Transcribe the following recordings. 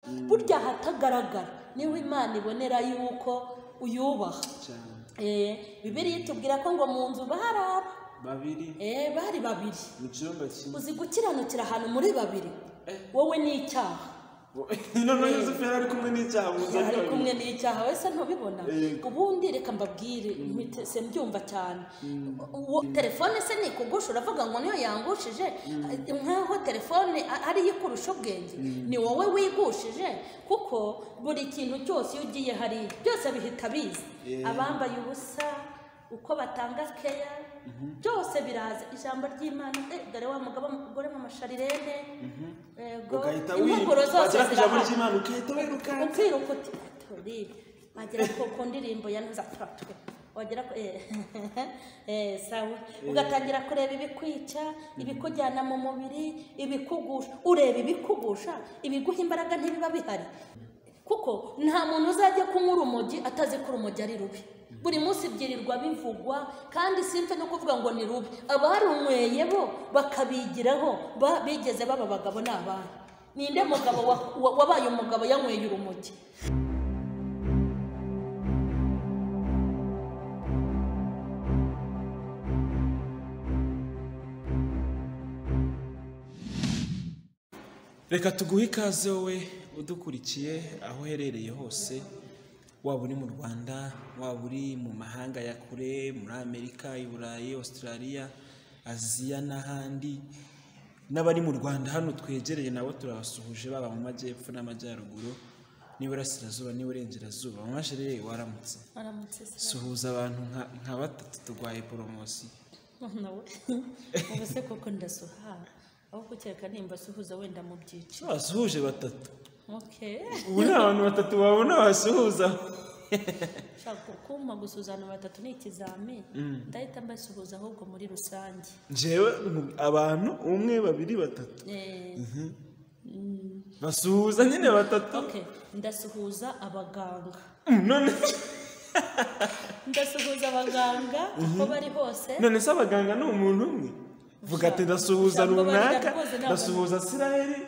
burya ahatagaragara niho imana ibonera yuko uyubaha cyane Eh, bibiliya itubwira ko ngo mu nzu bahari aba babiri Eh, bari babiri mu cyumba kimwe uzi gukiranukira ahantu muri babiri wowe ni icyaha noneho yuzufu yari ari kumwe n'icyaha mu nzu ari ari babiri kumwe n'icyaha wese ntubibona Yego. ubundi reka mbabwire mpite se mbyumva cyane Uwo- telefone se nikugusha uravuga ngo niyo yangushije nk'aho telefone a- ariyo ikurusha ubwenge ni wowe wigushije kuko buri kintu cyose iyo ugiye hariya byose bihita biza Yego. abambaye ubusa uko batanga keya byose biraza ijambo ry'imana eh, dore wa mugabo mugore mu masharirene yego ugahita impuguro wiruka zose wagera ku ijambo zirahari ry'imana ugahita wirukanka ukiruka uti turibe wagera ku ku ndirimbo ya ntuzatatwe wagera ku eh, eh, sawa ugatangira kureba ibikwica ibikujyana mu mubiri ibikugusha ureba ibikugusha ibiguha imbaraga ntibiba bihari kuko nta muntu uzajya kunywa urumogi atazi ko urumogi ari rubi buri munsi ibyirirwa bivugwa kandi simfe no kuvuga ngo ni rubi abarunyweye bo bakabigiraho ba- bigeze baba abagabo n'abana ninde mugabo wa- wa- wabaye umugabo yanyweye urumogi reka tuguhe ikaze wowe udukurikiye aho uherereye hose waba uri mu rwanda waba uri mu mahanga ya kure muri amerika i burayi australia aziya n'ahandi n'abari mu rwanda hano twegereye nabo turabasuhuje baba mu majyepfo n'amajyaruguru n'iburasirazuba n'iburengerazuba mwaje rero waramutse aramutse se suhuza abantu nka- nka batatu turwaye poromosiyo nawe ubu se koko ndasuhara aho kukeka nimba asuhuza wenda mu byiciro basuhuje batatu okay ubu ni abantu batatu wabona basuhuza shaka kumpa gusuzana batatu ni ikizami ndahita mbasuhuza ahubwo muri rusange njyewe mu- abantu umwe babiri batatu Eh, mm, basuhuza nyine batatu okay ndasuhuza abaganga Mm, none ndasuhuza abaganga aho bari hose none se abaganga ni umuntu umwe vuga ati ndasuhuza Ijambo runaka barira rwose ntabwo- ndasuhuza siraheri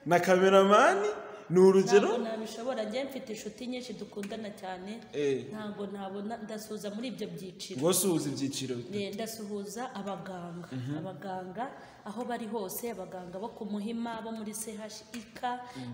na kameramani ni urugero ntabwo nabishobora njye mfite inshuti nyinshi dukundana cyane Eh. ntabwo nabona ndasuhuza muri ibyo byiciro ngo suhuza ibyiciro Eh, ndasuhuza abaganga abaganga aho bari hose abaganga bo ku muhima bo muri chik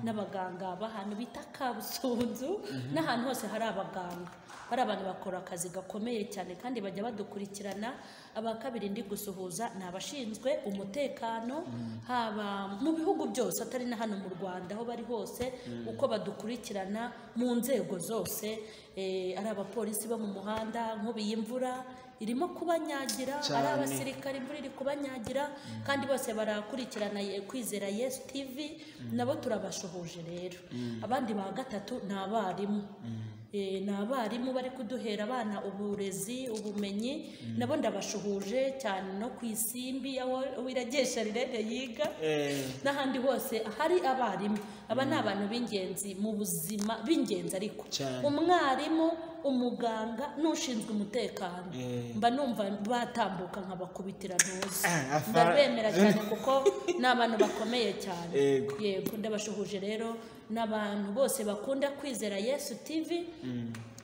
n'abaganga b'ahantu bita kabusunzu n'ahantu hose hari abaganga bari abantu bakora akazi gakomeye cyane kandi bajya badukurikirana aba kabiri ndi gusuhuza ni abashinzwe umutekano haba mu bihugu byose atari na hano mu rwanda aho bari hose uko badukurikirana mu nzego zose eh, ari abapolisi bo mu muhanda nk'ubiye imvura irimo kubanyagira ari Cyane. abasirikare imvura iri kubanyagira kandi bose barakurikirana Ye- kwizera yesu tivi nabo turabashohoje rero abandi ba gatatu ni abarimu Eh, ni abarimu bari kuduhera abana uburezi ubumenyi nabo ndabashuhuje cyane no ku isimbi aho wiragesha rirere yiga Eh, n'ahandi hose hari abarimu aba ni abantu b'ingenzi mu buzima b'ingenzi ariko Cyane. umwarimu umuganga n'ushinzwe umutekano Eh. mba numva batambuka nkabakubitira ntuzi Ah, afa- ndabemera cyane kuko ni abantu bakomeye cyane Yego. yego ndabashuhuje rero n'abantu bose bakunda kwizera yesu tivi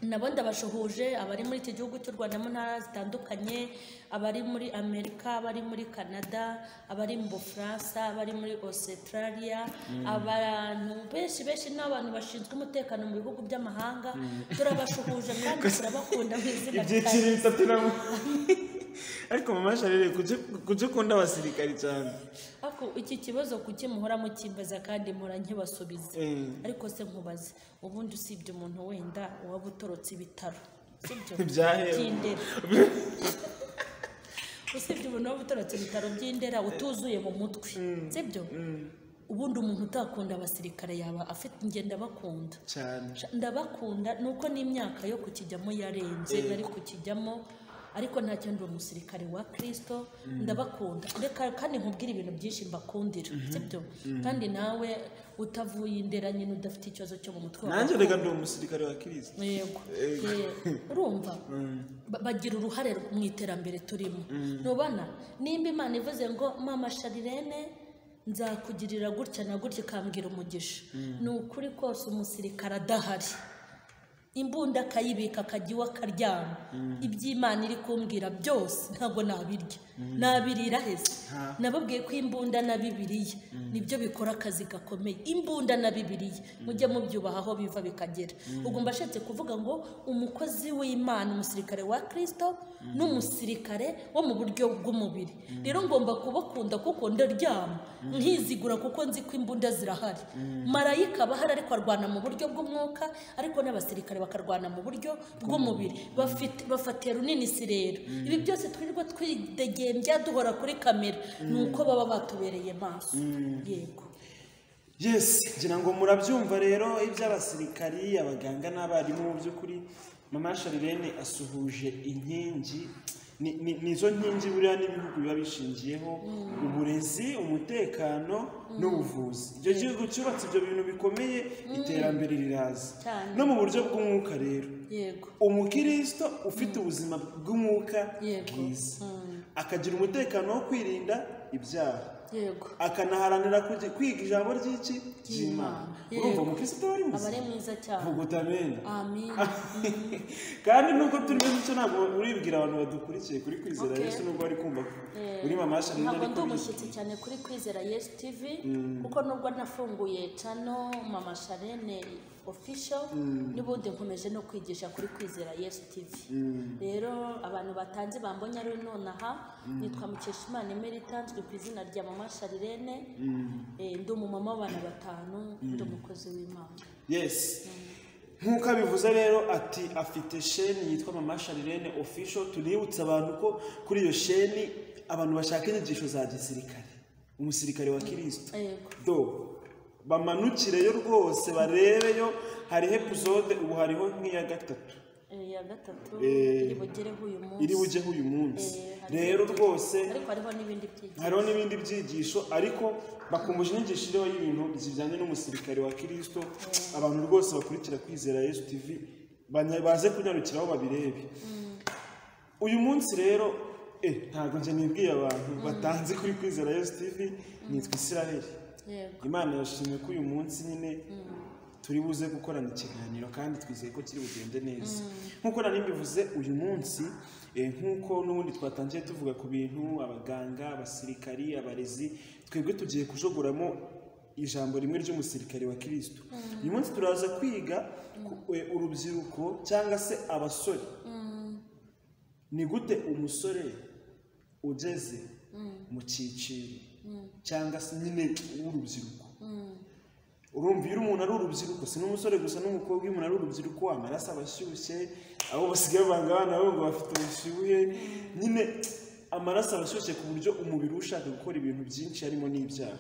nabo ndabashuhuje abari muri iki gihugu cy'u rwanda mu ntara zitandukanye abari muri amerika abari muri canada abari mu bufaransa abari muri australia abantu benshi benshi ni abantu bashinzwe umutekano mu bihugu by'amahanga turabashuhuje kandi turabakunda mu izina rya ibyiciro bitatu nabo ariko mama sharire kujya ukunda abasirikari cyane Ako iki kibazo kuki muhora mukimbaza kandi muhora nkibasubiza Eh. ariko se nkubaze ubundi usibye umuntu wenda waba utorotse ibitaro sibyo Byahera. by'indera usibye umuntu waba utorotse ibitaro by'indera utuzuye mu mutwe sibyo ubundi umuntu utakunda abasirikare yaba afite ingenda bakunda cyane ndabakunda ni uko n'imyaka yo kukijyamo yarenze Yego. nari kukijyamo ariko nta cyo ndi umusirikare wa kirisito ndabakunda reka kandi nkubwire ibintu byinshi mbakundira sibyo kandi nawe utavuye indera nyine udafite ikibazo cyo mu mutwe wawe nanjye reka ndi umusirikare wa kirisito yego Eh, urumva Ba- bagira uruhare mu iterambere turimo ntubona nimba imana ivuze ngo mama sharirene nzakugirira gutya na gutya ikambwira umugisha ni ukuri kose umusirikare adahari imbunda akayibika akajya iwe akaryama iby'imana iri kumbwira byose ntabwo nabirya nabirira heza nababwiye ko imbunda na bibiriya nibyo bikora akazi gakomeye imbunda na bibiriya mujye mubyubaha aho biva bikagera ubwo mbashatse kuvuga ngo umukozi w'imana umusirikare wa kirisito n'umusirikare wo mu buryo bw'umubiri rero ngomba kubakunda kuko ndaryama ntizigura kuko nzi ko imbunda zirahari marayika aba ahari ariko arwana mu buryo bw'umwuka ariko n'abasirikare bakarwana mu buryo bw'umubiri bafite bafatiye runini si rero ibi byose twirirwa twidegembya duhora kuri kamera ni uko baba batubereye maso yego yes ngira ngo murabyumva rero iby'abasirikari abaganga n'abarimu mu by'ukuri mama sharirene asuhuje inkingi Ni- ni- nizo nkingi buriya n'ibihugu biba bishingiyeho uburezi umutekano n'ubuvuzi ibyo gihugu cyubatse ibyo bintu bikomeye iterambere riraza Cyane. no mu buryo bw'umwuka rero yego umukirisito ufite ubuzima bw'umwuka Yego. bwiza Mm. akagira umutekano wo kwirinda ibyaha yego akanaharanira kujya kwiga ijambo ry'iki ry'imana Yego. urumva umukristo aba ari aba ari muzima mwiza cyane vuguta amena amin kandi nubwo turi benshi icyo ntabwo uribwira abantu badukurikiye kuri kwizera Okay. yesu nubwo bari kumva ko Eh, uri mama shanel ntabwo ndi ariko umushyitsi cyane kuri kwizera yesu tivi kuko nubwo nafunguye cano mama sharene ofisho n'ubundi nkomeje no kwigisha kuri kwizera yesu tivi rero abantu batanze bambonye ari nonaha nitwa mukeshimana emerita nzwi ku izina rya mama sharirene Eh, ndi umumama w'abantu batanu ndi umukozi w'imana yesi nk'uko abivuze rero ati afite sheni yitwa mama sharirene ofisho tunibutse abantu ko kuri iyo sheni abantu bashaka inyigisho za gisirikare umusirikare wa kirisito yego do bamanukireyo rwose barebeyo hariho epizode ubu hariho nk'iya gatatu Eh, ya gatatu Eh, iri bugereho uyu munsi iri bugeho uyu munsi Eh, hariho- rero rwose ariko hariho n'ibindi byinshi hariho n'ibindi byigisho ariko bakumbuje inyigisho iriho y'ibintu bijyanye n'umusirikare wa kirisito abantu rwose bakurikira kwizera yesu tivi banya- baze kunyarukira aho babirebe uyu munsi rero eh, ntabwo njye nibwiye abantu batanze kuri kwizera yesu tivi nitwa isiraheli yego imana yashimye ko uyu munsi nyine turi buze gukorana ikiganiro kandi twizeye ko kiri bugende neza nk'uko nari mbivuze uyu munsi eh, nk'uko n'ubundi twatangiye tuvuga ku bintu abaganga abasirikari abarezi twebwe tugiye kujogoramo ijambo rimwe ry'umusirikare wa kirisito uyu munsi turaza kwiga ku- eh, urubyiruko cyangwa se abasore ni gute umusore ugeze mu cyiciro cyangwa se nyine w'urubyiruko urumva iyo umuntu ari urubyiruko si n'umusore gusa n'umukobwa iyo umuntu ari urubyiruko amaraso aba ashyushye abo basigaye banga abana babo ngo bafite ubushyuhe nyine amaraso aba ashyushye ku buryo umubiri uba ushaka gukora ibintu byinshi harimo n'ibyaha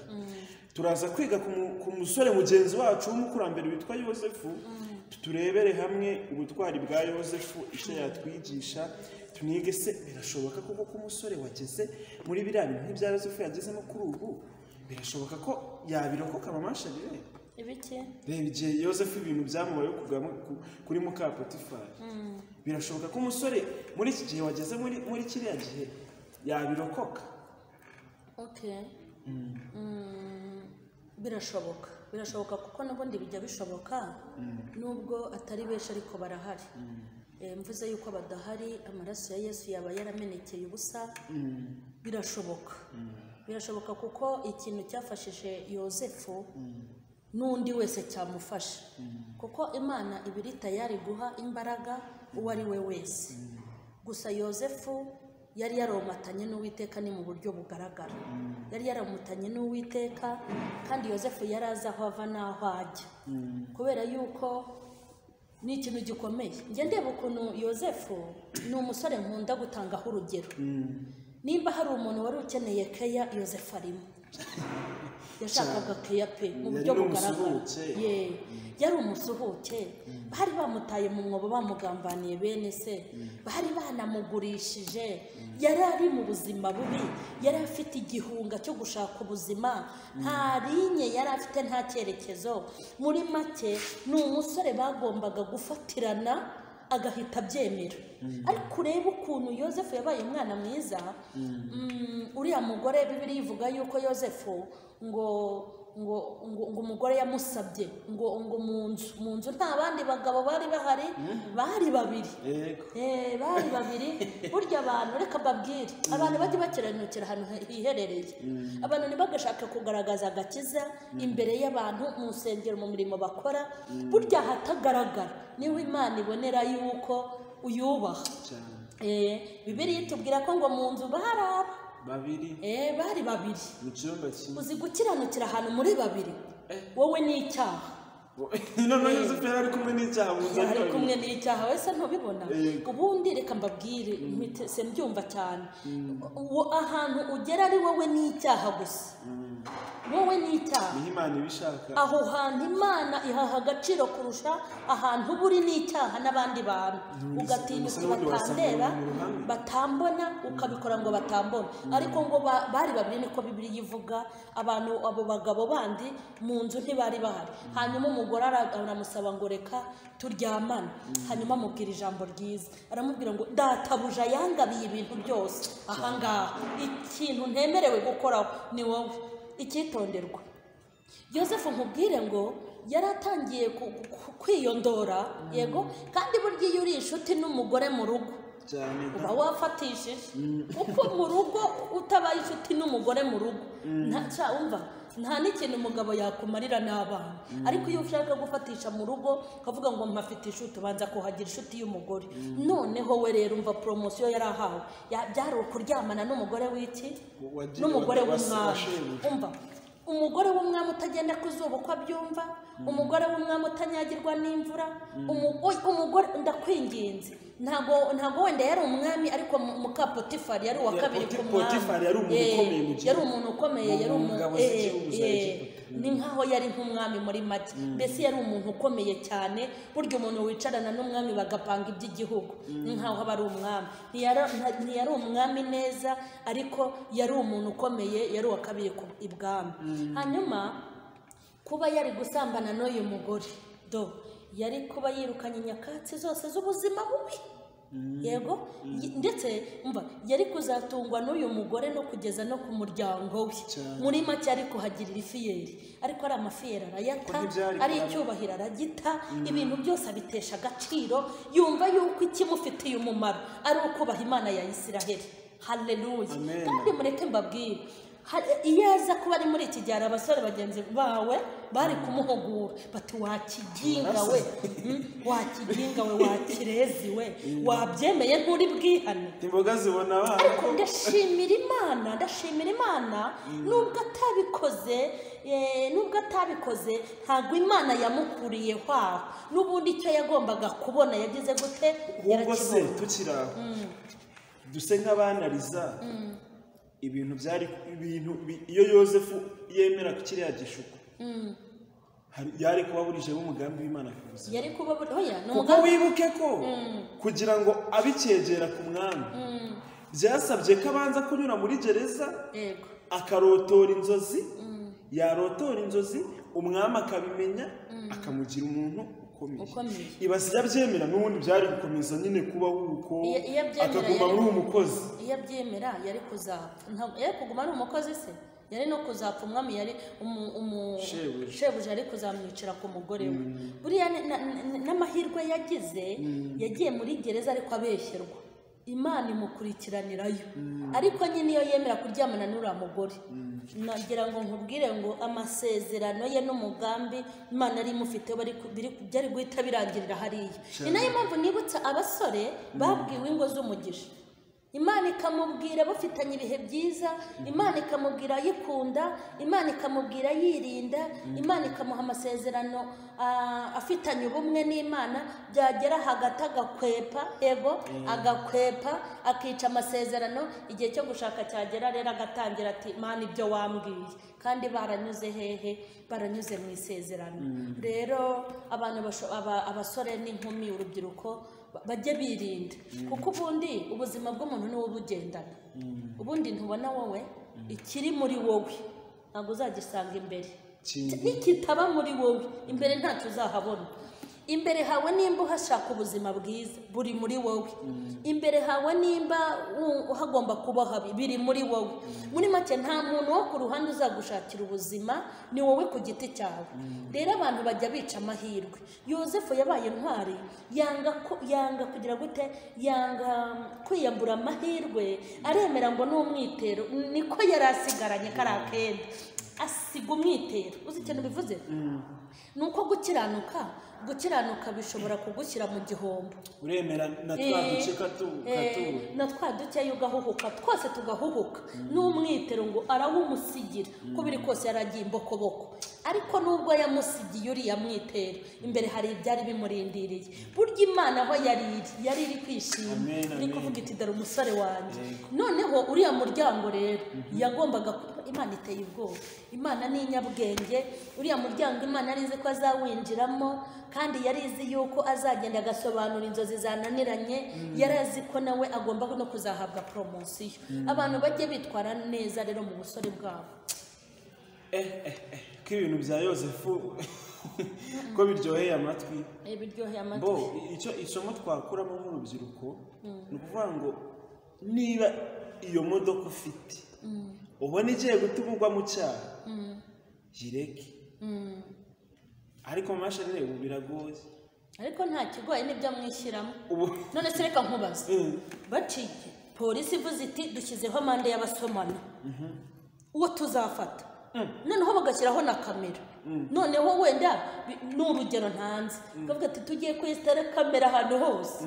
turaza kwiga ku mu- ku musore mugenzi wacu w'umukurambere witwa yosefu turebere hamwe ubutwari bwa yosefu icyo yatwigisha tunige se birashoboka koko ko umusore wageze muri biriya bintu nk'ibya yosefu yagezemo kuri ubu birashoboka ko yabirokoka mamasharire ibiki reba igihe yosefu ibintu byamubayeho kugwa mu- ku- kuri mukapotifari birashoboka ko umusore muri iki gihe wageze muri muri kiriya gihe yabirokoka Okay. Mm, birashoboka birashoboka kuko n'ubundi bijya bishoboka nubwo atari benshi ariko barahari Eh, mvuze yuko badahari amaraso ya yesu yaba yaramenekeye ubusa birashoboka birashoboka kuko ikintu cyafashije yosefu n'undi wese cyamufasha kuko imana iba iri tayari guha imbaraga uwo ari we wese gusa yosefu yari yaromatanye n'uwiteka ni mu buryo bugaragara yari yaramutanye n'uwiteka kandi yosefu yari azi aho ava n'aho ajya kubera yuko ni ikintu gikomeye njye ndeba ukuntu yosefu ni umusore nkunda gutangaho urugero nimba hari umuntu wari ukeneye keya yosefu arimo yashakaga keya pe mu buryo Yari bugaragara n'umusuhuke. ye yari umusuhuke bari bamutaye mu mwobo bamugambaniye bene se bari banamugurishije yari ari mu buzima bubi yari afite igihunga cyo gushaka ubuzima nta linye yari afite nta cyerekezo muri make ni umusore bagombaga gufatirana agahita abyemera ariko urebe ukuntu yosefu yabaye umwana mwiza mm, uriya mugore bibiri ivuga yuko yosefu ngo ngo ngo ngo umugore yamusabye ngo ngo mu nzu mu nzu nta bandi bagabo bari bahari bari babiri yego Eh, bari babiri burya abantu reka mbabwire abantu bajye bakiranukira ahantu hiherereye abantu ntibagashake kugaragaza agakiza imbere y'abantu mu nsengero mu mirimo bakora burya ahatagaragara niho imana ibonera yuko uyubaha cyane Eh, bibiliya itubwira ko ngo mu nzu bari aba babiri Eh, bari babiri mu cyumba kimwe uzi gukiranukira ahantu muri babiri wowe ni icyaha noneho yuzufu yari ari kumwe n'icyaha mu nzu ari kumwe n'icyaha wese ntubibona Yego. ubundi reka mbabwire mpite- se mbyumva cyane Wo- ahantu ugera ari wowe n'icyaha gusa wowe n'icyaha niho imana ibishaka aho hantu imana ihaha agaciro kurusha ahantu uba uri n'icyaha n'abandi bantu Ntuzi- ntuzi ugatinyuka n'ubundi wasanga batandera mu ruhame. batambona ukabikora ngo batambone ariko ngo ba- bari babiri niko bibiri ivuga abantu abo bagabo bandi mu nzu ntibari bahari hanyuma umugore ara- aramusaba ngo reka turyamane hanyuma amubwira ijambo ryiza aramubwira ngo databuja yangabiye ibintu byose ahangaha ikintu ntemerewe gukoraho ni wowe icyitonderwa yosefu nkubwire ngo yari atangiye ku- ku- kwiyondora yego kandi burya iyo uri inshuti n'umugore mu rugo cyane uba wafatishije kuko mu rugo utabaye inshuti n'umugore mu rugo nta cya wumva nta n'ikintu umugabo yakumarira n'abana ariko iyo ushaka gufatisha mu rugo ukavuga ngo mpafite inshuti ubanza kuhagira inshuti y'umugore noneho we rero umva poromosiyo yari ahawe Ya- byari ukuryamana n'umugore w'iki Wagiye- n'umugore wase- w'umwami washebuja. umva umugore w'umwami utagenda ku zuba uko abyumva umugore w'umwami utanyagirwa n'imvura umu- oy- umugore ndakwinginze ntabwo ntabwo wenda yari umwami ariko mu- muka potifari yari uwa Ya, kabiri Poti- ku mwami Potifari yari umuntu Eh, ukomeye mu gihugu. yari umuntu ukomeye Mu- yari mu umu- ngabo eh, z'igihugu za eh, Egiputa. ni nkaho yari nk'umwami muri make mbese yari umuntu ukomeye cyane burya umuntu wicarana n'umwami bagapanga iby'igihugu ni nkaho aba ari umwami ntiyari nta- ntiyari umwami neza ariko yari umuntu ukomeye yari uwa kabiri ku- ibwami hanyuma kuba yari gusambana n'uyu mugore do yari kuba yirukanye nyakatsi zose z'ubuzima bubi yego Y- ndetse umva yari kuzatungwa n'uyu mugore no kugeza no ku muryango we Cyane. muri make ari kuhagirira ifiyeri ariko ari amafiyeri arayata Kuko ntibyari ari kurara. icyubahiro aragita ibintu byose abitesha agaciro yumva yuko ikimufitiye umumaro ari ukubaha imana ya isiraheli haleluya Amen. kandi mureke mbabwire hari- iyo aza kuba ari muri iki gihe hari abasore bagenzi bawe bari kumuhugura bati wakiginga we Mm, wakiginga we wakirezi we wabyemeye nturi bwihane imboga zibona abana ariko ndashimira imana ndashimira imana nubwo atabikoze eh, nubwo atabikoze ntabwo imana yamukuriye hwaho n'ubundi icyo yagombaga kubona yagize gute ahubwo se yarakibonye tukiri aho duse nk'abanariza ibintu byari ibintu bi- iyo yosefu yemera ku kiriya gishuko hari- yari kuba burijemo umugambi w'imana ku buzima yari kuba buri- oya ni kuko umugambi wibuke ko kugira ngo abicyegera ku mwami byasabye ko abanza kunyura muri gereza yego akarotora inzozi yarotora inzozi umwami akabimenya akamugira umuntu ukomeye Ukomeye. ibasi iyo abyemera n'ubundi byari gukomeza nyine kubaho uko Iyo- iyo abyemera akaguma yari- muri uwo mukozi iyo abyemera yari kuzapfa Ntabwo- yari kuguma ari umukozi se yari no kuzapfa umwami yari umu- umu- Shebuja. shebuja yari kuzamwicira ku mugore we buriya ni- na- na- n'amahirwe yagize yagiye muri gereza ariko abeshyerwa imana imukurikiranirayo ariko nyine iyo yemera kuryamana n'uriya mugore nagira ngo nkubwire ngo amasezerano ye n'umugambi imana yari imufiteho bari ku- biri- byari guhita birangirira hariya ni nayo mpamvu nibutsa abasore babwiwe ingo z'umugisha imana ikamubwira bafitanye ibihe byiza imana ikamubwira ayikunda imana ikamubwira yirinda imana ikamuha amasezerano ah, afitanye ubumwe n'imana byagera hagati agakwepa yego agakwepa akica amasezerano igihe cyo gushaka cyagera rero agatangira ati imana ibyo wambwiye kandi baranyuze hehe baranyuze mu isezerano rero abantu basho- aba- abasore n'inkumi urubyiruko ba- bajye birinda kuko ubundi ubuzima bw'umuntu ni bugendana ubundi ntubona wowe ikiri muri wowe ntabwo uzagisanga imbere Kindi. nikitaba muri wowe imbere ntacyo uzahabona imbere hawe nimba uhashaka ubuzima bwiza buri muri wowe imbere hawe nimba u- hagomba kuba habi biri muri wowe muri make nta muntu wo ku ruhande uzagushakira ubuzima ni wowe ku giti cyawe rero abantu bajya bica amahirwe yosefu yabaye intwari yanga ku- yanga kugira gute yanga mm, kwiyambura amahirwe aremera ngo ni umwitero niko yari asigaranye kariya kenda asiga umwitero uzi ikintu bivuze ni uko gukiranuka gukiranuka bishobora kugushyira mu gihombo uremera na twa duce katu- katubura Eh, na twa duke ugahuhuka twose tugahuhuka n'umwitero ngo arawumusigira uko biri kose yaragiye imbokoboko ariko nubwo yamusigiye uriya mwitero imbere hari ibyari bimurindiriye burya imana aho yari iri yari iri kwishima Amen, ni amen. kuvuga iti dore umusore wanjye noneho uriya muryango rero yagombaga ku- imana iteye ubwoba imana ni inyabwenge uriya muryango imana yari izi ko azawinjiramo kandi yari izi yuko azagenda agasobanura inzozi zananiranye yari azi ko nawe agomba no kuzahabwa poromosiyo abantu bajye bitwara neza rero mu busore bwabo ko ibintu bya yosefu ko biryoheye amatwi Eh, biryoheye amatwi bo icyo isomo twakuramo nk'urubyiruko ni ukuvuga ngo niba iyo modoka ufite ubona igiye gutuma ugwa mu cyaha yireke Mm. ariko mashini ubu biragoye ariko nta kigoye nibyo mwishyiramo ubu none se reka nkubaze Mm. baciye polisi ivuze iti dushyizeho amande y'abasomana uwo tuzafata noneho bagashyiraho na kamera noneho wenda bi- ni urugero ntanze bavuga ati tugiye kwesitara kamera ahantu hose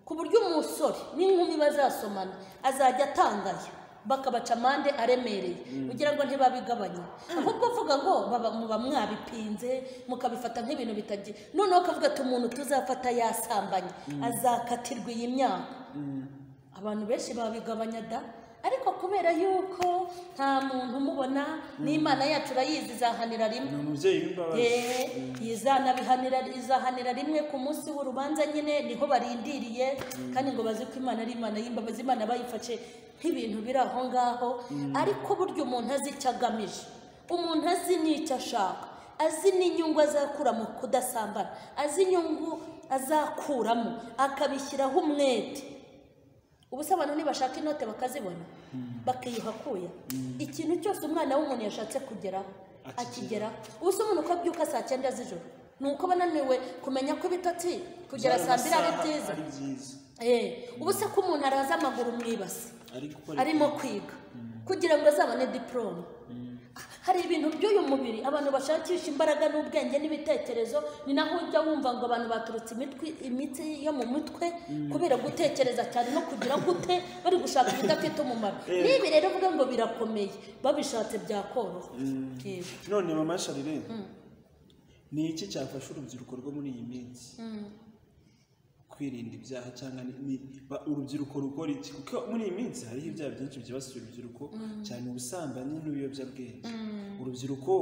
ku buryo umusore n'inkumi bazasomana azajya atangaya bakabaca amande aremereye kugira ngo ntibabigabanye ahubwo uvuga ngo baba- muba mwabipinze mukabifata nk'ibintu bitagiye noneho akavuga ati umuntu tuzafata yasambanye azakatirwa iyi myaka abantu benshi babigabanya da ariko kubera yuko nta muntu umubona n'imana yacu urayizi izahanira rimwe ni umubyeyi w'imbabazi Eh, izanabihanira izahanira rimwe ku munsi w'urubanza nyine niho barindiriye kandi ngo bazi ko imana ari imana y'imbabazi imana bayifashe nk'ibintu biri aho ngaho ariko burya umuntu azi icyo agamije umuntu azi n'icyo ashaka azi n'inyungu azakura mu kudasambana azi inyungu azakuramo akabishyiraho umwete ubu se abantu nibashaka inote bakazibona bakiyuhakuye ikintu cyose umwana w'umuntu yashatse kugeraho akigeraho ubu se umuntu uko abyuka saa cyenda z'ijoro ni uko aba ananiwe kumenya ko ibitotsi kugera saa mbiri ari byiza ari byiza Eh, ubu se ko umuntu araza amaguru mu ibasi ari gukora arimo kwiga kugira ngo azabone diporome hari ibintu by'uyu mubiri abantu bashakisha imbaraga n'ubwenge n'ibitekerezo ni naho ujya wumva ngo abantu baturutse imitwi imitsi yo mu mutwe kubera gutekereza cyane no kugira gute bari gushaka ibidafite umumaro n'ibi rero uvuga ngo birakomeye babishatse byakoroha Yego. none mama sharire ni iki cyafasha urubyiruko rwo muri iyi minsi kwirinda ibyaha cyangwa ni- ni- ba- urubyiruko rukora iki kuko muri iyi minsi hariho ibyaha byinshi byibasiye urubyiruko cyane ubusambanyi n'ibiyobyabwenge urubyiruko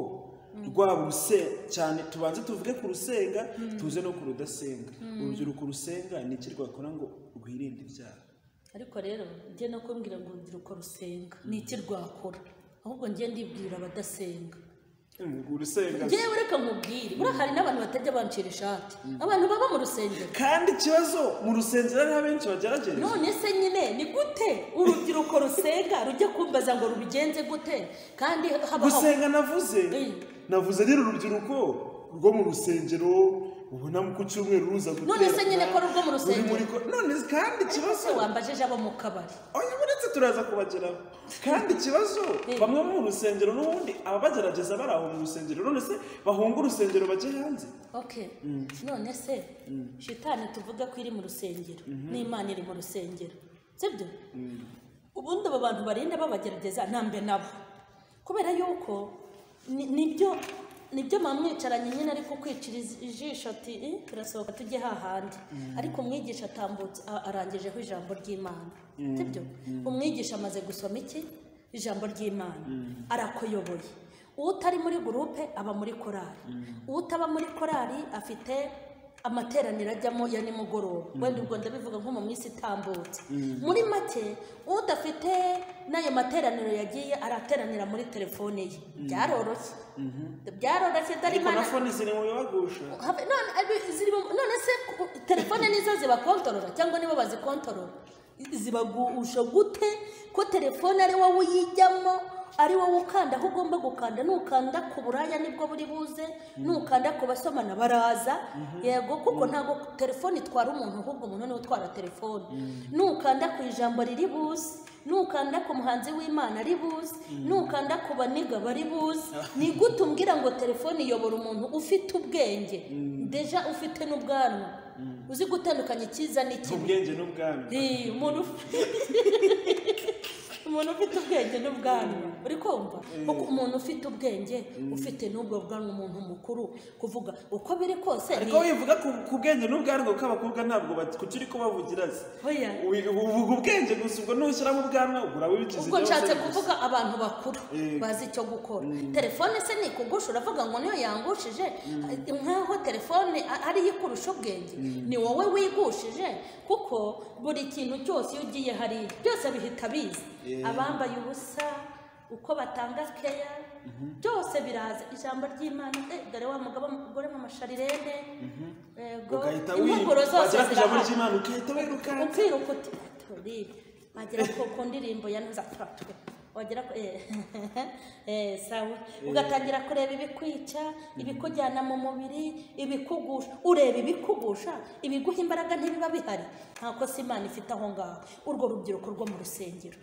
rwaba uruse- cyane tubanze tuvuge ku rusenga tuze no ku rudasenga urubyiruko rusenga ni iki rwakora ngo rwirinde ibyaha ariko rero njye no kumbwira ngo urubyiruko rusenga ni iki rwakora ahubwo njye ndibwira abadasenga urusenga njyewe reka nkubwire buriya hari n'abantu batajya bancira ishati abantu baba mu rusengero kandi ikibazo mu rusengero ariho abenshi bagerageje none se nyine ni gute urubyiruko rusenga rujya kumbaza ngo rubigenze gute kandi habaho gusenga navuze Eh. navuze nyine urubyiruko rwo mu rusengero ubona ku cyumweru ruza guterana None se nyine ko ari urwo mu ruri rusengero? muri ko- none kandi ikibazo se wambajije abo mu kabari oya uretse turaza kubageraho kandi ikibazo Eh. bamwe bo mu rusengero n'ubundi ababagerageza bari aho mu rusengero none se bahunga urusengero bajye hanze okay none se shitani tuvuga ko iri mu rusengero n'imana iri mu rusengero sibyo ubundi aba bantu barinda babagerageza ntambe nabo kubera yuko ni- nibyo nibyo mama mwicaranye nyine ariko kwicira iz- ijisho ati "Eh, turasohoka tujye hahandi ariko umwigisha atambutse a- arangijeho ijambo ry'imana sibyo umwigisha amaze gusoma iki ijambo ry'imana arakuyoboye utari muri gurupe aba muri korari utaba muri korari afite amateraniro ajyamo ya nimugoroba wenda ubwo ndabivuga nko mu minsi itambutse muri make udafite n'ayo materaniro yagiye arateranira muri telefone ye byaroroshye byaroroshye dore ariko na imana fone ziri mu bibagusha Have- none abi- ziri mu- none se ku- telefone nizo zibakontorora cyangwa nibo bazikontorora zibagusha gute ko telefone ari wowe uyijyamo ari wowe ukanda aho ugomba gukanda nukanda ku buraya nibwo buri buze nukanda ku basomana baraza yego kuko ntabwo telefone itwara umuntu ahubwo umuntu niwe utwara telefone nukanda ku ijambo riri buze nukanda ku muhanzi w'imana ari buze nukanda ku baniga bari buze ni gute umbwira ngo telefone iyobora umuntu ufite ubwenge deja ufite n'ubwanwa uzi gutandukanya icyiza n'ikibi ubwenge n'ubwami Eh, umuntu uf- umuntu ufite ubwenge n'ubwanwa uri kumva kuko umuntu ufite ubwenge ufite n'ubwo bwanwa umuntu mukuru kuvuga uko biri kose ariko ni- wivuga ku- ku bwenge n'ubwanwa kuko abakobwa ntabwo bat- kuki uri kubavugira se Oya. Wi- uvuga ubwenge gusa ubwo ntushyiramo ubwanwa ubura wibikiza ubwo nshatse kuvuga abantu bakuru bazi icyo gukora telefone se ni ikugusha uravuga ngo niyo yangushije nk'aho telefone a- ariyo ikurusha ubwenge ni wowe wigushije kuko buri kintu cyose iyo ugiye hariya byose bihita biza abambaye ubusa uko batanga keya byose biraza ijambo ry'imana eh, dore wa mugabo mugore mu masharirende yego ugahita impuguro zose wagera ku ijambo zirahari ry'imana ugahita wirukansa ukiruka uti turibe wagera ku ku ndirimbo ya ntuza turatwe wagera ku eh, eh, sawa ugatangira kureba ibikwica ibikujyana mu mubiri ibikugusha ureba ibikugusha ibiguha imbaraga ntibiba bihari ntako si imana ifite aho ngaho urwo rubyiruko rwo mu rusengero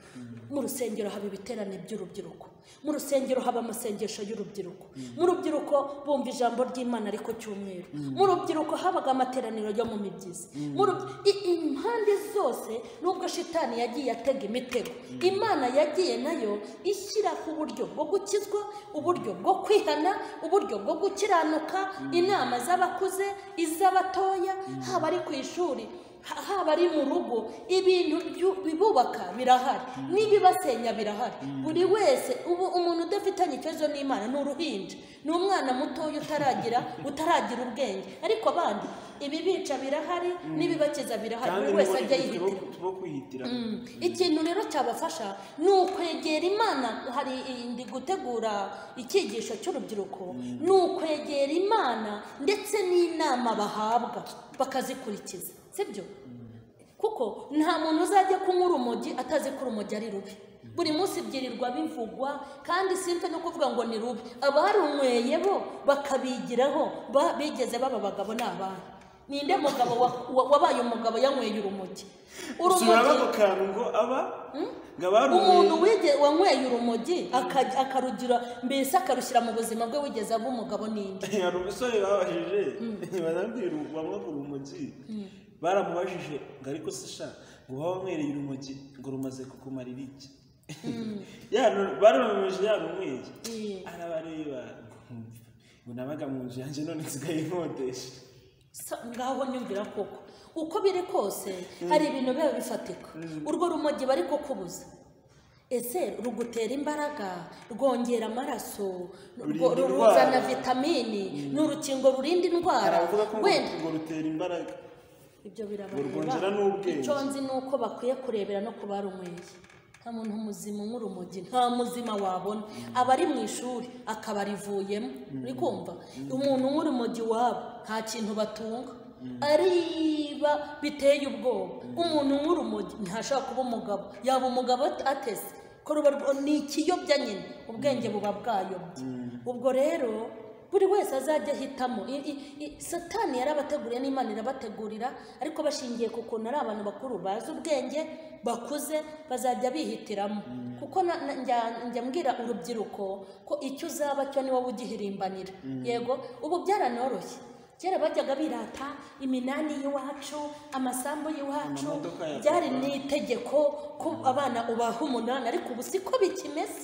mu rusengero haba ibiterane by'urubyiruko mu rusengero haba amasengesho y'urubyiruko mu rubyiruko bumva ijambo ry'imana ariko cyumweru mu rubyiruko habaga amateraniro yo mu mibyizi Mu rubyi- i- impande zose nubwo shitani yagiye atega imitego imana yagiye nayo ishyiraho uburyo bwo gukizwa uburyo bwo kwihana uburyo bwo gukiranuka inama z'abakuze iz'abatoya haba ari ku ishuri Ha- haba ari mu rugo ibintu byu- bibubaka birahari n'ibibasenya birahari buri wese ubu umuntu udafitanye ikibazo n'imana ni uruhinja ni umwana mutoya utaragira utaragira ubwenge ariko abandi ibibica birahari n'ibibakiza birahari kandi buri wese ajya yihitira tubo kwihitira Mm. ikintu rero cyabafasha ni ukwegera imana hari ndi gutegura icyigisho cy'urubyiruko ni ukwegera imana ndetse n'inama bahabwa bakazikurikiza sibyo kuko nta muntu uzajya kunywa urumogi atazi ko urumogi ari rubi buri munsi byirirwa bivugwa kandi simfe no kuvuga ngo ni rubi abarunyweye bo bakabigiraho ba- bigeze baba abagabo n'abana ninde mugabo wa- wa- wabaye umugabo yanyweye urumogi usubira urumogi bako kantu ngo aba ngo umuntu abarumwe wige wanyweye urumogi aka- akarugira mbese akarushyira mu buzima bwe wigeze aba umugabo ninde hari umusore babajije barambwira bamwe ku rumogi baramubajije ngo ariko se sha ngo uba wanywereye urumogi ngo rumaze kukumara ibiki baramubajije yarunyweye Mm. arabareba ngo nabaga mu nzu yanjye none nsigaye nkodesha Sa- ngaho nyumvira koko uko biri kose hari ibintu biba bifatika urwo rumogi bari kukubuza ese rugutera imbaraga rwongera amaraso rwo- Rurinda ruzana indwara. vitamini ni urukingo rurinda indwara aravuga ko ngo- wenda ngo rutera imbaraga ibyo Urwongera birabareba n'ubwenge. icyo nzi ni uko bakwiye kurebera no ku barunyweye nta muntu muzima unywa urumogi nta muzima wabona aba ari mu ishuri akaba arivuyemo uri kumva umuntu unywa urumogi wabo nta kintu batunga ariba biteye ubwoba umuntu unywa urumogi ntashaka kuba umugabo yaba umugabo atese ko ruba rwo- ni ikiyobya nyine ubwenge buba bwayobye ubwo rero buri wese azajya ahitamo I- i- i- satani yarabateguriye n'imana irabategurira ariko bashingiye ku kuntu ari abantu bakuru bazi ubwenge bakuze bazajya bihitiramo kuko na- na- njya- njya mbwira urubyiruko ko icyo uzaba cyo ni wowe ugihirimbanira yego ubu byaranoroshye kera bajyaga birata iminani y'iwacu amasambu y'iwacu Amamodoka ya byari ni itegeko ko abana ubaha umunani ariko ubu siko bikimeze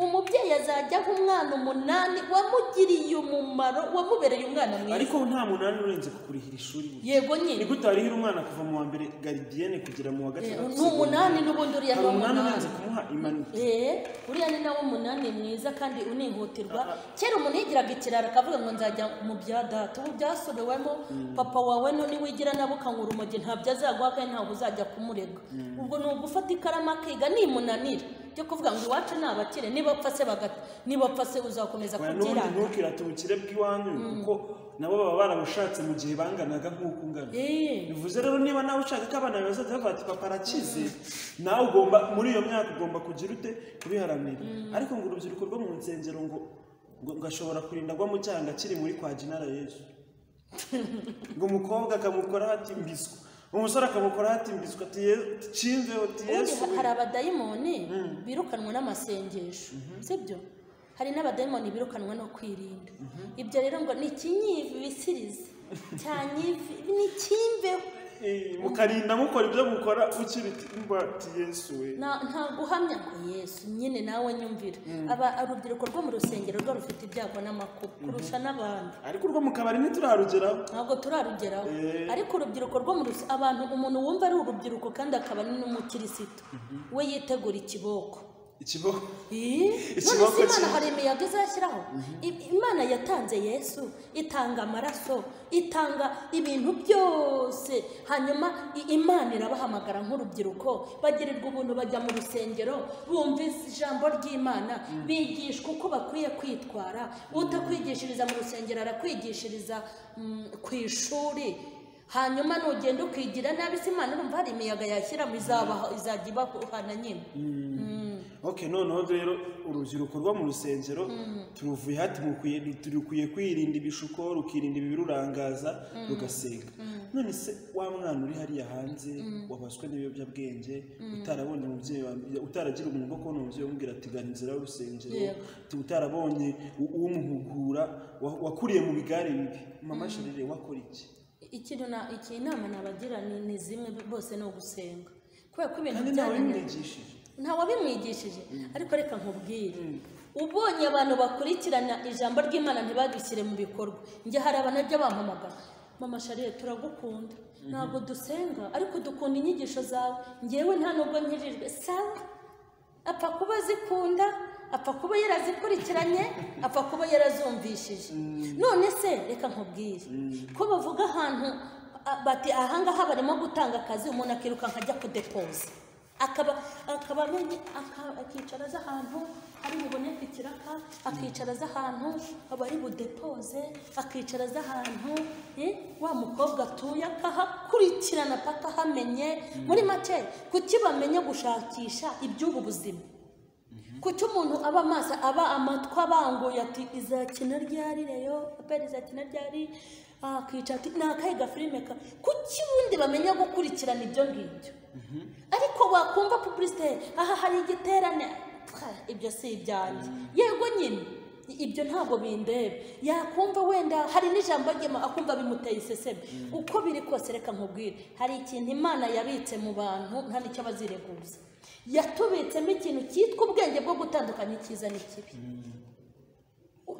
umubyeyi azajya aha umwana umunani wamugiriye umumaro wamubereye umwana mwiza ariko nta munani urenze kukurihira ishuri burya yego ni nyine gute warihira umwana kuva mu wa mbere garidiyene kugera mu wa gatandatu ni umunani n'ubundi uriya hari ni umunani umunani urenze kumuha impanuka Eh, uriya ni nawe umunani mwiza kandi unihutirwa kera umuntu yigiraga ikirara akavuga ngo nzajya mu bya data ubu byasubewemo papa wawe none wigira nabo ukanyura umogi ntabyo azaguha kandi ntabwo uzajya kumurega ubwo ni ugufata ikaramu akiga nimunanira byo kuvuga ngo iwacu ni abakire nibapfa se bagata nibapfa se uzakomeza Oya, n'ubundi kubyiranga ntukirate ubukire bw'iwanyu kuko nabo baba barabushatse mu gihe banganaga nk'uko ungana Eh, bivuze rero niba nawe ushaka ko abana bawe bazajya bavuga ati papa arakize nawe ugomba muri iyo myaka ugomba kugira ute kubiharanira ariko ngo urubyiruko rwo mu nsengero ngo ngo ngashobora kurinda agwa mu cyaha akiri muri kwa jinara yesu ngo umukobwa akamukoraho atimbiswa umusore akamukoraho atimbiswa ati cimve ati ubundi yesu ha- hari abadayimoni birukanwa n'amasengesho sibyo hari n'abadayimoni birukanwa no kwirinda ibyo rero ngo ni ikinyibisirize cyanyivi ni kimbeho Eh, mukarinda mukora ibyo mukora ukiri ngo ati yesu we Na- nta guhamya ngo yesu nyine nawe nyumvira Aba- urubyiruko rwo mu rusengero rwo rufite ibyago n'amakuba kurusha n'abandi ariko urwo mu kabari ntiturarugeraho ntabwo turarugeraho ariko urubyiruko rwo mu rusi abantu umuntu wumva ari urubyiruko kandi akaba ari n'umukirisitu we yitegura ikiboko ikibaho Ih, none Ikiboko se imana kimwe. hari imiyaga izashyiraho I- imana yatanze yesu itanga amaraso itanga ibintu byose hanyuma i- imana irabahamagara nk'urubyiruko bagirirwa ubuntu bajya mu rusengero bumva ijambo ry'imana bigishwa uko bakwiye kwitwara utakwigishiriza mu rusengero arakwigishiriza mm, ku ishuri hanyuma nugenda ukigira nabi se imana urumva hari imiyaga yashyiramo izabaho- izajya ibahana nyine Mm. ok noneho rero urubyiruko rwo mu rusengero turuvuye hati mukwiye turukwiye kwirinda ibishuko rukirinda ibirurangaza rugasenga none se wa mwana uri hariya hanze wabaswe n'ibiyobyabwenge utarabonye umubyeyi wa mbere utaragira umuntu wo kubona umubyeyi umubwira ati gana inzira y'urusengero Yego. tu- utarabonye u- umuhugura wa- wakuriye mu bigare bibi mama sherire wakora iki ikintu na iki inama nabagira ni, ni zimwe bose ni ugusenga kubera ko ibintu kandi ntawe byananiye bimwigishije nta wabimwigishije ariko reka nkubwire ubonye abantu bakurikirana ijambo ry'imana ntibagishyire mu bikorwa njye hari abanajya bampamagara mama shariye turagukunda ntabwo dusenga ariko dukunda inyigisho zawe ngewe nta nubwo nkirijwe sawa apfa kuba zikunda apfa kuba yarazikurikiranye apfa kuba yarazumvishije none se reka nkubwire ko bavuga ahantu a- bati ahangaha barimo gutanga akazi umuntu akiruka nkajya kudepoza akaba akaba amenye aka- akicara azi ahantu ari buboneke ikiraka akicara azi ahantu abari budepoze akicara azi ahantu eh, wa mukobwa atuye akahakurikirana paka ahamenye muri make kuki bamenya gushakisha iby'ubu buzima kuki umuntu aba amaso aba amatwi abanguye ati izakina ryari reyo aperi izakina ryari akica ati ni akahe gafilime ka kuki ubundi bamenya gukurikirana ibyo ngibyo ariko wakumva pubulisite aha hari igiterane pfa, ibyo si ibyanjye yego nyine ibyo ntabwo bindeba yakumva wenda hari n'ijambo ryema akumva bimuteye iseseme uko biri kose reka nkubwire hari ikintu imana yabitse mu bantu nta n'icyo bazireguza yatubitsemo ikintu cyitwa ubwenge bwo gutandukanya icyiza n'ikibi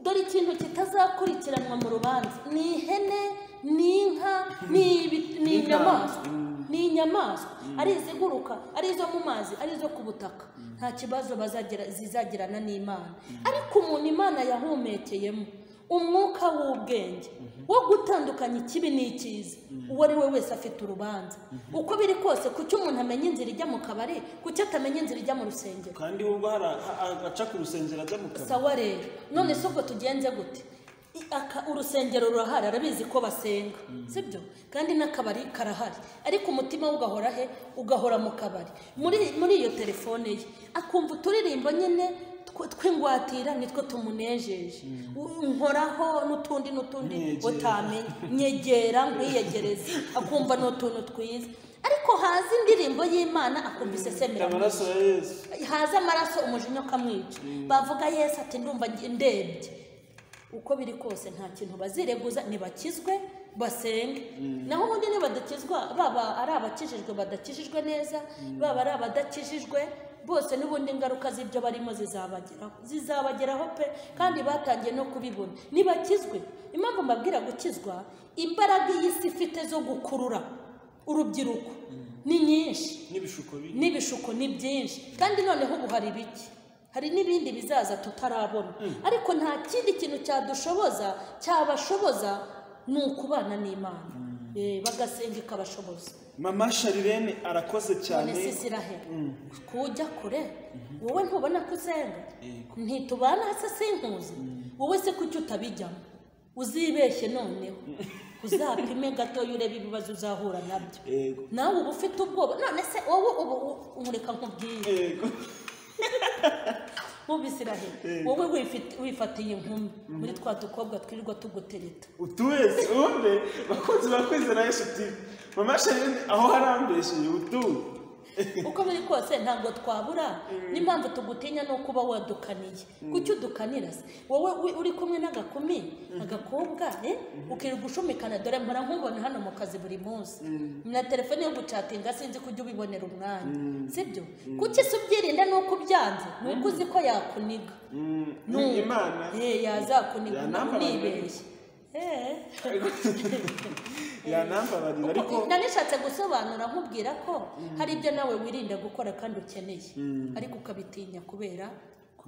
dore ikintu kitazakurikiranwa mu rubanza ni ihene ni inka ni ibi- ni Inka. inyamaswa ni inyamaswa ari iziguruka ari izo mu mazi ari izo ku butaka nta kibazo bazagira zizagirana n'imana ariko umuntu imana yahumekeyemo umwuka w'ubwenge wo gutandukanya ikibi n'icyiza uwo ari we wese afite urubanza uko biri kose kuki umuntu amenya inzira ijya mu kabari kuki atamenya inzira ijya mu rusengero kandi ubwo hari a- a- aca ku rusengero ajya mu kabari sawa rero none se ubwo tugenze gute I- aka- urusengero rurahari arabizi ko basenga sibyo kandi n'akabari karahari ariko umutima we ugahora he ugahora mu kabari muri muri iyo telefone ye akumva uturirimbo nyine tw- tw'ingwatira nitwo tumunejeje U- nkoraho n'utundi n'utundi Nyegera. utamenye nyegera nkwiyegereze akumva ni utuntu twiza ariko haza indirimbo y'imana akumva isesemera amaraso ya yesu haza amaraso umujinya ukamwica bavuga yesu ati ndumva nge- ndebye uko biri kose nta kintu bazireguza ntibakizwe basenge naho ubundi nibadakizwa baba ari abakijijwe badakijijwe neza baba ari abadakijijwe bose n'ubundi ingaruka z'ibyo barimo zizabageraho zizabageraho pe kandi batangiye no kubibona ntibakizwe impamvu mbabwira gukizwa imbaraga iyi si ifite zo gukurura urubyiruko ni nyinshi n'ibishuko biri n'ibishuko ni byinshi kandi noneho ubu hari ibiki hari n'ibindi bizaza tutarabona ariko nta kindi kintu cyadushoboza cyabashoboza ni ukubana n'imana Eh, bagasenga ikabashoboza mama sharirene arakoze cyane none si zirahe kujya kure wowe ntubona ko usenga ntitubana hasi sinkuzi wowe se kuki utabijyamo uzibeshye noneho uzapime gatoya urebe ibibazo uzahura nabyo yego nawe uba ufite ubwoba none se wowe ubu nkureka nkubwiye yego nk'ubisiraheli wowe wifite- wifatiye inkumi muri twa dukobwa twirirwa tugutereta utu wese ubundi bakunzi bakwizera yesu tivi mama sharirene aho harambesheye utu uko biri kose ntabwo twabura n'impamvu tugutinya ni uko uba wadukaniye kuki udukanira se wowe wi- uri kumwe n'agakumi agakobwa eh? ukirirwa ushumikana dore mpora nkubona hano mu kazi buri munsi na telefone yo gucatinga sinzi kujya ubibonera umwanya sibyo kuki se ubyirinda ni uko ubyanze ni uko uzi ko yakuniga ni imana Eh, yazakuniga Yanamba abantu unibeshye Eh. yanambabarira ariko Kuko nanishatse gusobanura nkubwira ko hari ibyo nawe wirinda gukora kandi ukeneye ariko ukabitinya kubera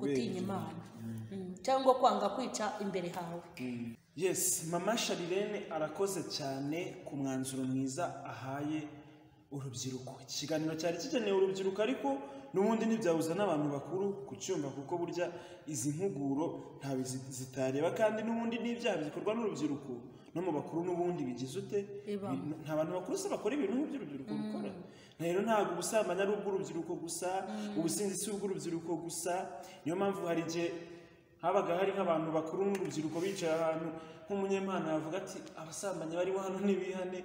gutinya imana Mm. cyangwa kwanga kwica imbere hawe yes mama sharirene arakoze cyane ku mwanzuro mwiza ahaye urubyiruko ikiganiro cyari kigenewe urubyiruko ariko n'ubundi ntibyabuza n'abantu bakuru kucyumva kuko burya izi mpuguro ntawe zi- zitareba kandi n'ubundi n'ibyaha bikorwa n'urubyiruko no mu bakuru n'ubundi bigize ute Bibamo. Bi- nta bantu bakuru se bakora ibintu nk'iby'urubyiruko rukora rero ntabwo ubusambanyi ari ubw'urubyiruko gusa ubusinzi si ubw'urubyiruko gusa niyo mpamvu hari igihe habaga hari nk'abantu bakuru n'urubyiruko bicaye ahantu nk'umunyempano yavuga ati abasambanyi bariho hano ntibihane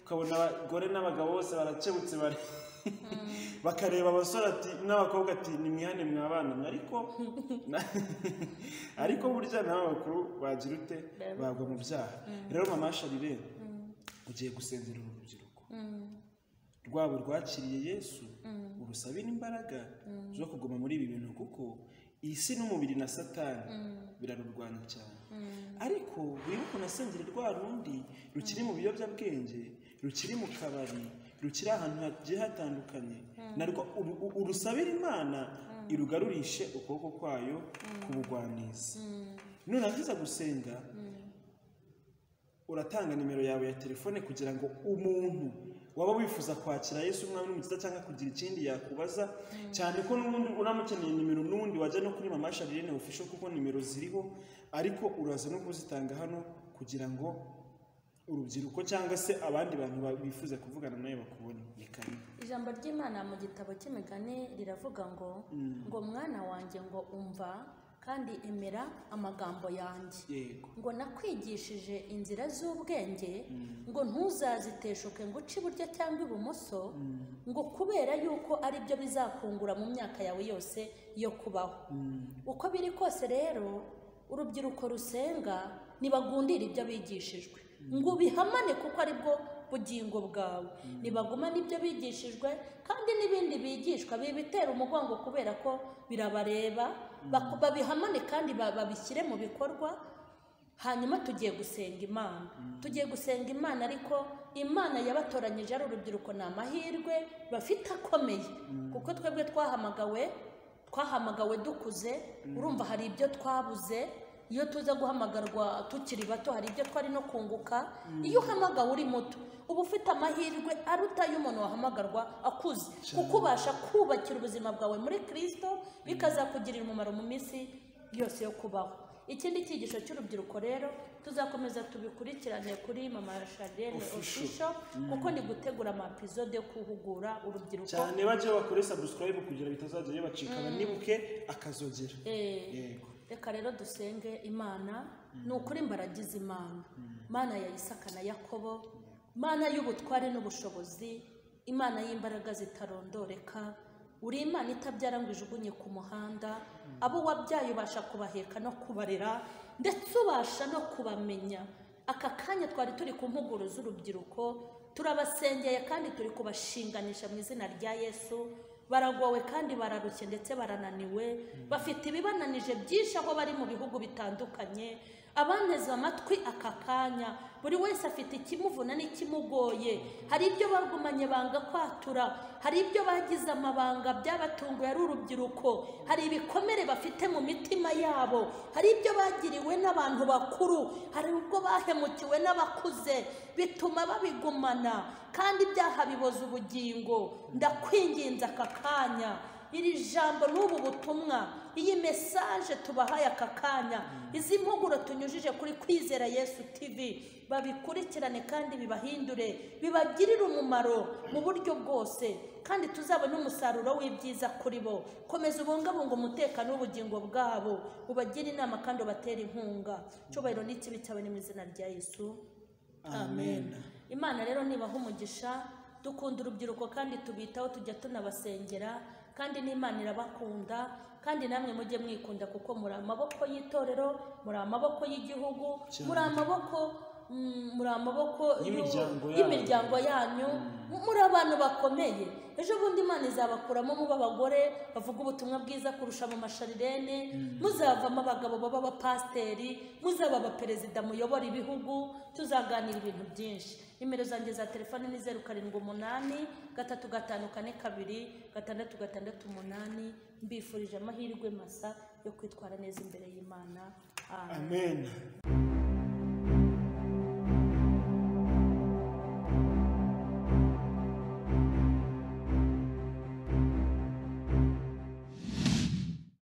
ukabona abagore n'abagabo bose barakebutse bari bakareba abasore ati n'abakobwa ati nimwihane mwabana mwe." ariko na- ariko burya nawe bakuru bagira ute bagwa mu byaha rero mama sharirene ugiye gusenzera uru rubyiruko rwabo rwakiriye yesu urusabire imbaraga zo kuguma muri ibi bintu kuko iyi si n'umubiri na satani birarurwanya cyane ariko wibuke unasengere rwa rundi rukiri mu biyobyabwenge rukiri mu kabari rukiri ahantu hagiye hatandukanye narwo uru- uru- urusabire imana irugarurishe ukuboko kwayo kubugwaniza nurangiza gusenga uratanga nimero yawe ya telefone kugira ngo umuntu waba wifuza kwakira yesu umwami n'umukiza cyangwa kugira ikindi yakubaza cyane ko n'ubundi uramukeneye nimero n'undi wajya no kuri mama sharirene ofisho kuko nimero ziriho ariko uraza no kuzitanga hano kugira ngo urubyiruko cyangwa se abandi bantu ba- bifuza kuvugana nawe bakubone ni kane ijambo ry'imana mu gitabo cy'imigani riravuga ngo ngo mwana wanjye ngo umva kandi emera amagambo yanjye yego ngo nakwigishije inzira z'ubwenge ngo ntuzaziteshuke ngo uce iburyo cyangwa ibumoso ngo kubera yuko ari byo bizakungura mu myaka yawe yose yo kubaho uko biri kose rero urubyiruko rusenga ntibagundire ibyo bigishijwe ngo ubihamane kuko ari bwo bugingo bwawe nibagumane ibyo bigishijwe kandi n'ibindi bigishwa bibitera umugongo kubera ko birabareba baku- babihamane kandi ba- babishyire mu bikorwa hanyuma tugiye gusenga imana tugiye gusenga imana ariko imana yabatoranyije ari urubyiruko ni amahirwe bafite akomeye kuko twebwe twahamagawe twahamagawe dukuze urumva hari ibyo twabuze iyo tuza guhamagarwa tukiri bato hari ibyo twari no kunguka iyo uhamagawe uri muto uba ufite amahirwe aruta y'umuntu wahamagarwa akuze kuko ubasha kubakira ubuzima bwawe muri kirisito bikazakugirira umumaro mu minsi yose yo kubaho ikindi cyigisho cy'urubyiruko rero tuzakomeza tubikurikirane kuri mama sharene Official. ofisho kuko ni gutegura amapizode yo guhugura urubyiruko cyane bajye bakore subscribe kugira bitazajya bibacika banibuke akazogera Eh, yego reka rero dusenge imana ni ukuri mbaragize imana imana ya isaka na yakobo imana y'ubutware n'ubushobozi imana y'imbaraga zitarondoreka uri imana itabyara ngo ijugunye ku muhanda abo wabyaye ubasha kubaheka no kubarera ndetse ubasha no kubamenya aka kanya twari turi ku mpuguro z'urubyiruko turabasengeye kandi turi kubashinganisha mu izina rya yesu baragowe kandi bararushye ndetse barananiwe bafite ibibananije byinshi aho bari mu bihugu bitandukanye abanteze amatwi aka kanya buri wese afite ikimuvuna n'ikimugoye hari ibyo bagumanye banga kwatura hari ibyo bagize amabanga byabatunguye ari urubyiruko hari ibikomere bafite mu mitima yabo hari ibyo bagiriwe n'abantu bakuru hari ubwo bahemukiwe n'abakuze bituma babigumana kandi ibyaha biboza ubugingo ndakwinginze aka kanya iri jambo n'ubu butumwa iyi mesaje tubahaye aka kanya izi mpuguro tunyujije kuri kwizera yesu tivi babikurikirane kandi bibahindure bibagirire umumaro mu buryo bwose kandi tuzabone umusaruro w'ibyiza kuri bo komeza ubungabunga umutekano w'ubugingo bwabo ubagire inama kandi ubatere inkunga cyubahiro ni kibi cyawe ni mu izina rya yesu amen imana rero nibaha umugisha dukunda urubyiruko kandi tubitaho tujya tunabasengera kandi n'imana irabakunda kandi namwe mujye mwikunda kuko muri amaboko y'itorero muri amaboko y'igihugu muri amaboko mm, muri amaboko Y'imiryango y'u- yanyu. y'imiryango yanyu muri abantu bakomeye ejo bundi imana izabakuramo muba abagore bavuga ubutumwa bwiza kurusha mu masharirene muzavamo abagabo baba abapasiteri muzaba abaperezida muyobora ibihugu tuzaganira ibintu byinshi nimero zanjye za telefone ni zeru karindwi umunani gatatu gatanu kane kabiri gatandatu gatandatu umunani mbifurije amahirwe masa yo kwitwara neza imbere y'imana amen amen